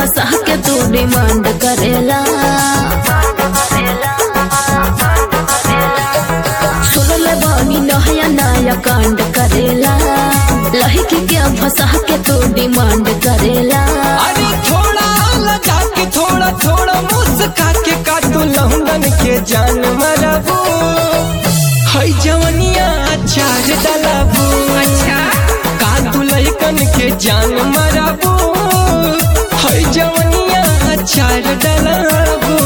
फंसा के तू डिमांड करेला सुन ले बानी नया नया कांड करेला लड़की के फंसा के तू डिमांड करेला अरे थोड़ा लगा के थोड़ा थोड़ा मुस्का के काटू लहुंडन के जान मरबू है जवनिया चार डलाबू अच्छा काटू लइकन के जान मरबू है जवनिया चार डलाबू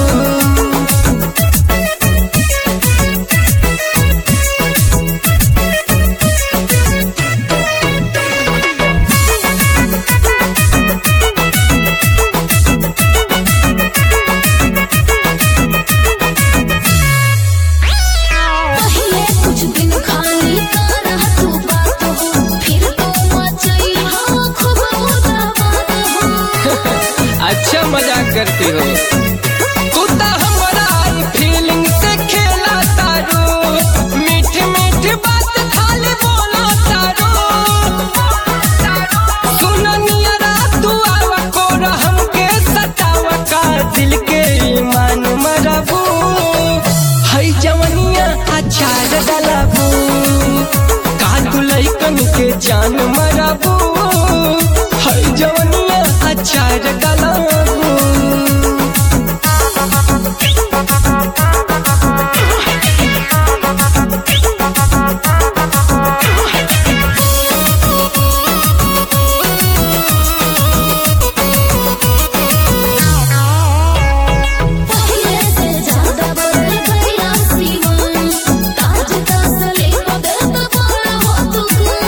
पहले कुछ दिन खाली कर तू बात हो फिर तो मचई हो खूब उदाबाद हो अच्छा मजाक करती हो तू तो हमारा फीलिंग से खेला तारो मीठ मीठ बात खाली बोला तारो सुन नियरा तू आवा कोरा हमके सतावा का दिल के ईमान मरबू है जवनिया अचार डलाबू का तू लइकन के जान मरबू है जवनिया अचार डलाबू पहले से ज्यादा बदल गया सीवन ताज तसले को दर्द बड़ा हो तू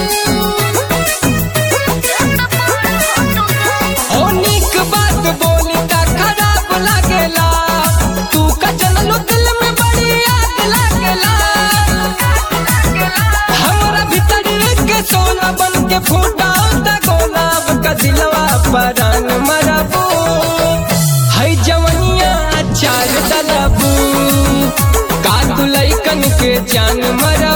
ओ नीक बात बोली ता खराब लागेला तू का चललो दिल में बड़ी आग लागेला हमरा भीतर के सोना बन के फूटा ता गोलाब का दिलवा परान मरबू है जवनिया चार दलबू का तू लइकन के जान मरा